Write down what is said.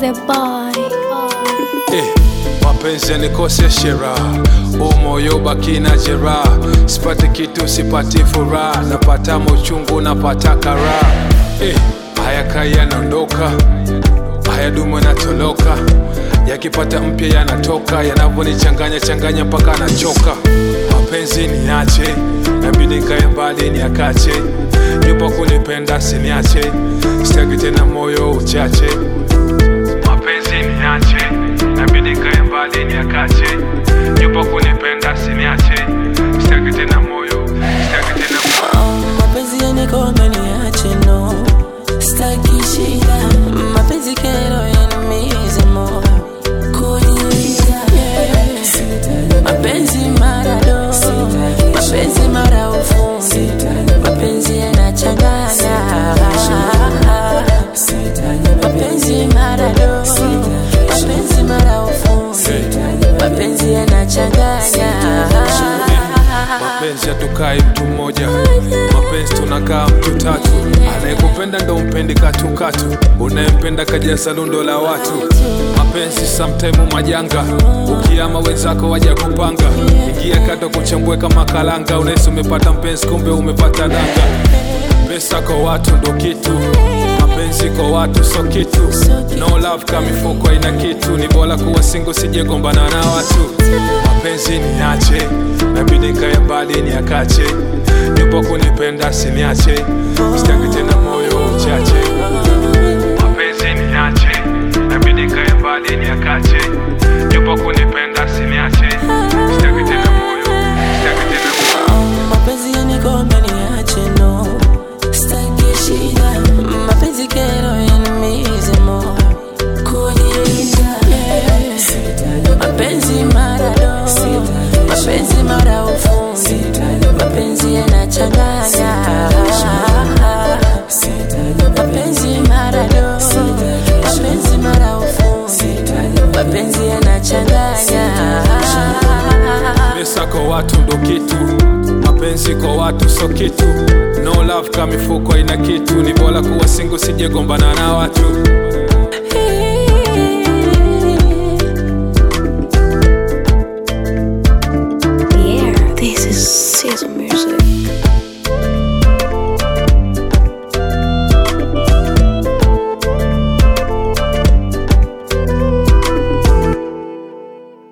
the boy. Eh, mapenzi yanikoseshe raha, umoyo baki na jeraha, sipati kitu sipati furaha, napata mochungu napata karaha. Eh, haya kai yanaondoka, haya dumu yanatoloka, yakipata mpya yanatoka, yanavyonichanganya changanya mpaka nachoka. Mapenzi niache, nabidi kae mbali niakache, yupo kunipenda siniache, sitaki tena moyo uchache mapenzi niache, nabidi kae mbali niakache, yupo kunipenda siniache, sitaki tena moyo, sitaki tena Oh, mapenzi yanikome niache no staki shida mapenzi kero yanaumiza moyo kujiuliza yeah. mapenzi marado mapenzi mara ufundi mapenzi yanachanganya mapenzi marado mapenzi mara ufundi mapenzi yanachanganya mapenzi hatukai mtu mmoja, mapenzi tunakaa mtu tatu. Anayekupenda ndo mpendi katukatu, unayempenda kajaza lundo la watu. Mapenzi sometime majanga, ukiama wenzako waja kupanga, ingia kato kuchambue kama kalanga, unahisi umepata mpenzi, kumbe umepata danga. Pesa kwa watu ndo kitu, mapenzi kwa watu so kitu. No love kama mifuko haina kitu, ni bora kuwa single, sijegombana na watu. Mapenzi niache, nabidi kae mbali niakache, yupo kunipenda siniache, sitaki tena moyo uchache. Mapenzi niache, nabidi kae mbali niakache, yupo kunipenda siniache, sitaki tena moyo, sitaki tena moyo. mapenzi yanikome niache no staki shida mapenzi kero yanaumiza moyo kujiuliza yeah. mapenzi marado mapenzi mara ufundi mapenzi yanachanganya mapenzi marado mapenzi mara ufundi mapenzi yanachanganya Pesa kwa watu ndo kitu, mapenzi kwa watu so kitu. No love kama mifuko haina kitu, ni bora kuwa single, sijegombana na watu. Yeah, this is Sizzle Music.